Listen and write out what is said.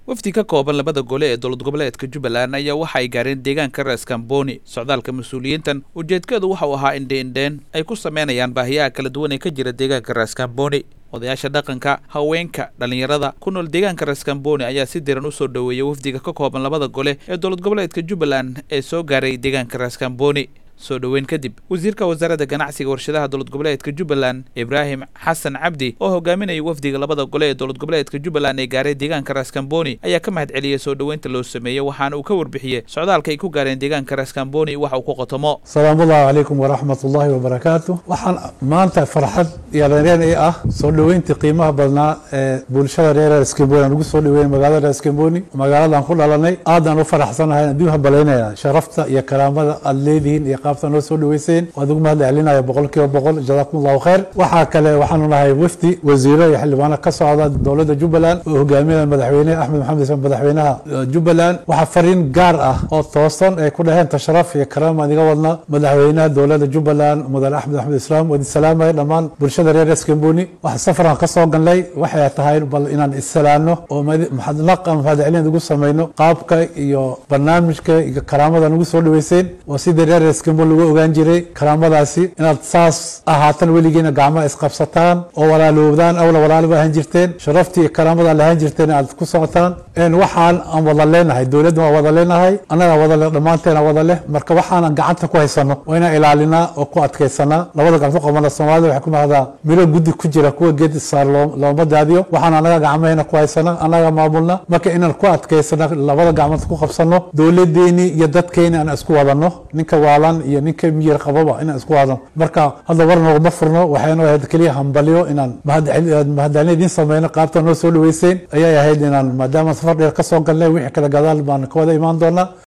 wafdi ka kooban labada gole ee dowlad goboleedka jubbaland ayaa waxa ay gaareen deegaanka reeskamboni socdaalka mas-uuliyiintan ujeedkeedu waxau ahaa indheindheen ay ku sameynayaan baahiyaha kala duwan ee ka jira deegaanka reeskamboni odayaasha dhaqanka haweenka dhallinyarada ku nool deegaanka reeskamboni ayaa si diran usoo dhoweeyay wafdiga ka kooban labada gole ee dowlad goboleedka jubbaland ee soo gaaray deegaanka reeskamboni soo dhoweyn kadib wasiirka wasaaradda ganacsiga warshadaha dowlad goboleedka jubbaland ibraahim xasan cabdi oo hogaaminayay wafdiga labada gole ee dowlad goboleedka jubbaland ee gaaray deegaanka reeskamboni ayaa ka mahad celiyey soo dhoweynta loo sameeyey waxaana uu ka warbixiyey socdaalka ay ku gaareen deegaanka reeskamboni waxa uu ku qotomo salaamullahi calaykum waraxmat ullaahi wabarakaatu waxaan maanta farxad iyo reenreen ii ah soo dhoweyntii qiimaha badnaa ee bulshada reer reeskamboni aan ugu soo dhoweyn magaalada reeskamboni magaaladan ku dhalanay aadaan u faraxsanahay adduun habalaynaya sharafta iyo karaamada aada leedihiin iyo qaabta noo soo dhaweyseen waad ugu mahad celinaya boqol kiiba boqol jazaakum allahu khayr waxaa kale waxaanu nahay wafdi wasiiro iyo xildhibaano ka socda dowladda jubbaland oo hogaaminaya madaxweyne axmed maxamed ismaan madaxweynaha jubbaland waxaa fariin gaar ah oo toosan ay ku dhaheen tasharaf iyo karaam aan iga wadna madaxweynaha dowladda jubbaland mudane axmed maxamed islaam waad isalaamaya dhammaan bulshada reer eskamboni waxa safarkan ka soo galnay waxay tahay bal inaan issalaano oo mahadnaqan mahad celin ugu samayno qaabka iyo barnaamijka iyo karaamada ugu soo dhaweyseen oo sidii reer eskamboni lagu ogaan jiray karaamadaasi inaad saas ahaatan weligiina gacmaha isqabsataan oo walaaloobdaan awla walaalo ba ahaan jirteen sharaftii iyo karaamada ad lahaan jirteen aad ku socotaan waxaan aan wada leenahay dowladda waan wada leenahay annagaa wada leh dhammaanteena wada leh marka waxaanan gacanta ku haysano waa inaan ilaalinaa oo ku adkaysanaa labada gacmo qabana soomaalida waxay ku mahdaa miro guddi ku jira kuwa geed saar looma daadiyo waxaan annaga gacmaheena ku haysana annaga maamulna marka inaan ku adkaysana labada gacmood ku qabsano dowladeeni iyo dadkeeni aan isku wadano ninka waalan iyo ninka miyir qababa inaan isku wadano marka hadda war noogama furno waxaynu ahayd keliya hambalyo inaan mahadcelin idiin sameyno qaabta noo soo dhaweyseen ayay ahayd inaan maadaama safar dheer ka soo galnay wixii kala gadaal baan ka wada imaan doonaa